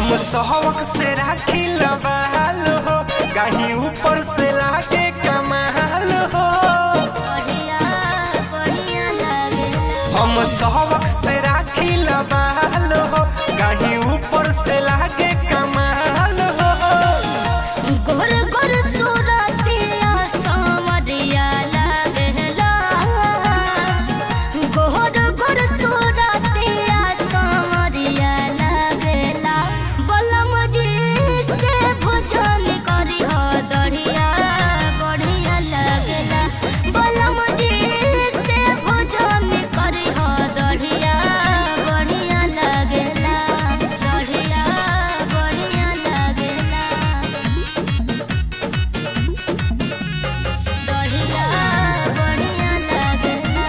हम सहवक से राखी लबाल हो कहीं ऊपर से लागे कमाल हो बढ़िया बढ़िया लागेला हम सहवक से राखी लबाल हो कहीं ऊपर से लागे कमाल हो गोर गोर सूरतिया सावरिया लागेला गोर गोर सूरतिया सावरिया लागेला बलम जी से भोजन करी हो दढ़िया बढ़िया लागेला बलम जी से भोजन करी हो दढ़िया बढ़िया लागेला दढ़िया बढ़िया लागेला दढ़िया बढ़िया लागेला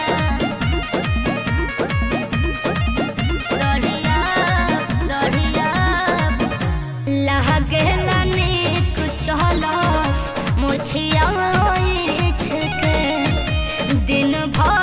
दढ़िया दढ़िया लागेला नीक चल मुछिया ईठ के दिन भर